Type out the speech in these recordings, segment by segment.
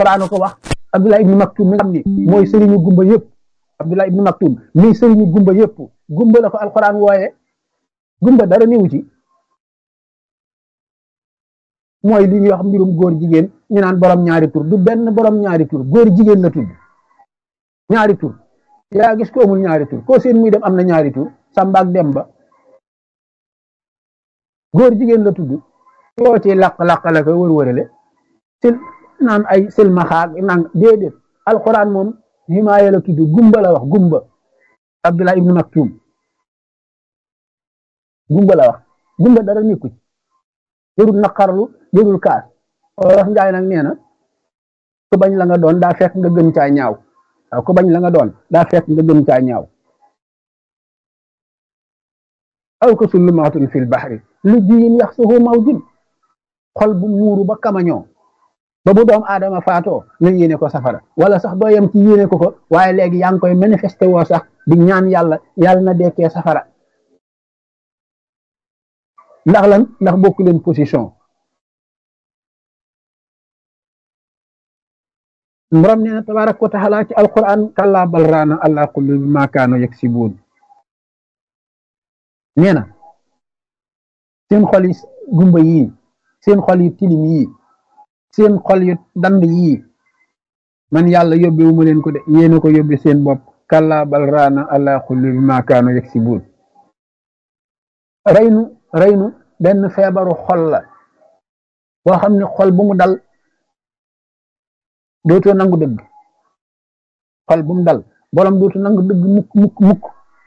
alquran ko wax abdullah ibnu maktum mi nga xam ni mooy sëriñu gumba yëpp abdullah ibnu maktum mi sëriñu gumba yëpp gumba la ko alquran wooye gumba dara niwu ci mooy li ñuy wax mbirum góor jigéen ñu naan borom ñaari tur du benn borom ñaari tur góor jigéen la tudd ñaari tur yaa gis ko amul ñaari tur koo seen muy dem am na ñaari tur Samba ak Demba góor jigéen la tudd yoo ci laq-laq la ko wër-wërale sil naan ay silmaxaak nang déedéet alquran moom himaaya la tudd gumba la wax gumba Abdullah ibnu Maktum gumba la wax gumba dara nekku ci jërul naqarlu jërul kaas wax njaay nag nee na ku bañ la nga doon daa fekk nga gën caa ñaaw waaw ku bañ la nga doon daa fekk nga gën caa ñaaw aw ko sullumaatun fil baxri lu jiyin yax suhu mawjun xol bu muuru ba kamañoo ba bu doom aadama faatoo nga yéene ko safara wala sax doo yem ci yéene ko ko waaye léegi yaa ngi koy manifesté woo sax di ñaan yàlla yàlla na dekkee safara ndax lan ndax bokku leen position borom nee na tabaaraka wa taala ci alquran kallaa bal raana ala qulubi ma kaanu yaksibuun nee na seen xol yi gumba yii seen xol yu tilim yii seen xol yu dand yii man yàlla yóbbewu ma leen ko de yéena ko yóbbe seen bopp kallaa bal raana ala qulubi ma kaanu yaksibuun reynu reynu benn feebaru xol la boo xam ne xol bu mu dal dootoo nangu dëgg xol bu mu dal borom dootoo nangu dëgg mukk mukk mukk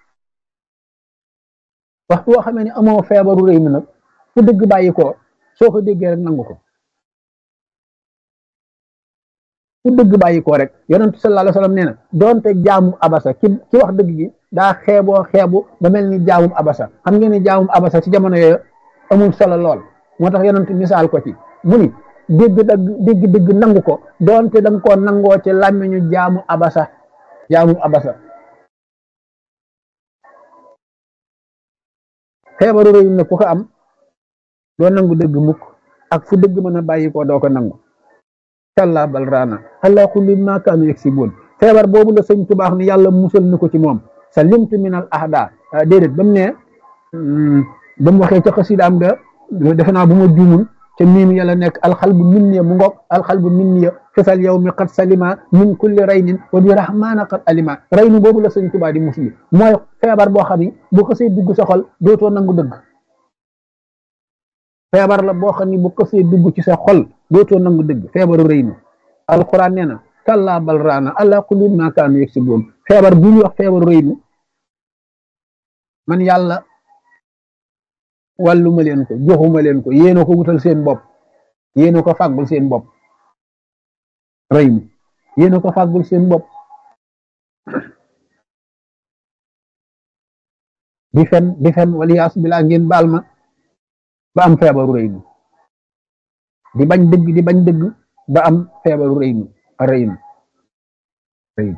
waxtu boo xamee ne amoo feebaru rëy mi nag fu dëgg bàyyi ko soo ko déggee rek nangu ko fu dëgg bàyyi ko rek yonent sallallahu alayhi wasallam nee na doonte jaamu abasa ki ki wax dëgg gi daa xeeboo xeebu ba mel ni jaamum abasa xam ngeen ni jaamum abasa ci jamono yooyu amul solo lool moo tax yonent misaal ko ci mu ni dégg dëgg dégg dëgg nangu ko doonte da nga koo nangoo ci làmmiñu jaamu abasa jaamu abasa feebaru rëy na ku ko am doo nangu dëgg mukk ak fu dëgg mën a bàyyi ko doo ko nangu kallaa bal raana ala kulli ma kaanu yaksibuun feebar boobu la sëñ tubaax ni yàlla musal na ko ci moom sa limtu min al ahda déedéet ba mu ne ba mu waxee ca xasidaam ga defe naa bu ma juumul ca miim yàlla nekk alxalbu minniya mu ngoog alxalbu minniya fisal yow mi qad salima min kulli raynin wa bi rahmaana qad alima raynu boobu la sëñ tubaa di musli mooy feebar boo xam ni bu xasee dugg sa xol dootoo nangu dëgg feebar la boo xam ni bu xasee dugg ci sa xol dootoo nangu dëgg feebaru rëynu alquran nee na kallaa bal raana ala kulli ma kaanu yaksibuun feebar bu ñu wax feebaru rëynu man yàlla wàlluma leen ko joxuma leen ko yéena ko wutal seen bopp yéena ko fàggul seen bopp rëynu yéena ko fàggul seen bopp di fen di fen waliyaas bilaa ngeen baal ma ba am feebaru rëynu di bañ dëgg di bañ dëgg ba am feebaru rëynu rëynu rëynu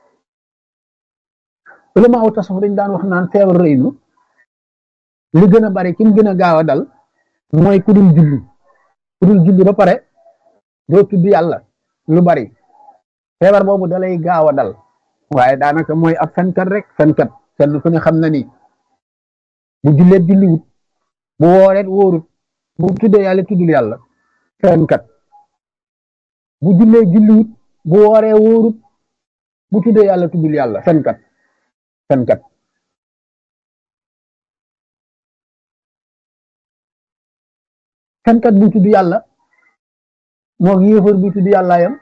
ulama aw tasawuf dañ daan wax naan feebaru rëynu li gën a bari ki mu gën a gaaw a dal mooy ku dul julli ku dul julli ba pare doo tudd yàlla lu bari feebar boobu dalay gaaw a dal waaye daanaka mooy ab fenkat rek fenkat fenn ku ne xam na ni bu julleet julliwut bu wooreet wóorut bu tuddee yàlla tuddul yàlla fenkat bu jullee julliwut bu wooree wóorut bu tuddee yàlla tuddul yàlla fenkat fenkat fenkat bu tudd yàlla moo yéefar bu tudd yàlla yam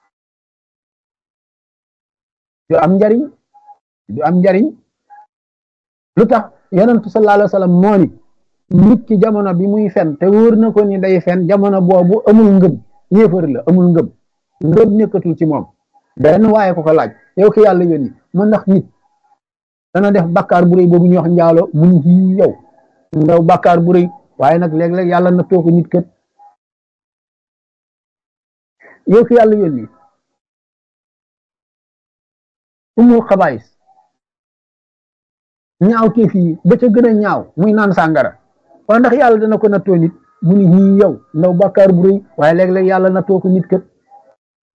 du am njariñ du am njariñ lu tax yonent sallallahu alayhi wa sallam moo ni nit ki jamono bi muy fen te wóor na ko ni day fen jamono boobu amul ngëm yéefar la amul ngëm ngëm nekkatul ci moom benn waaye ko ko laaj yow ki yàlla yónni mu ndax nit dana def bakkaar bu rëy boobu ñuy wax njaalo mu ni ci yow ndaw bakkaar bu rëy waaye nag léeg-léeg yàlla na too ko nit kët yow ki yàlla yónni umul xabaayis ñaaw teef yi ba ca gën a ñaaw muy naan sàngara waaye ndax yàlla dana ko nattoo nit mu ni ñii yow ndaw bàkkaar bu rëy waaye léeg-léeg yàlla nattoo ko nit kët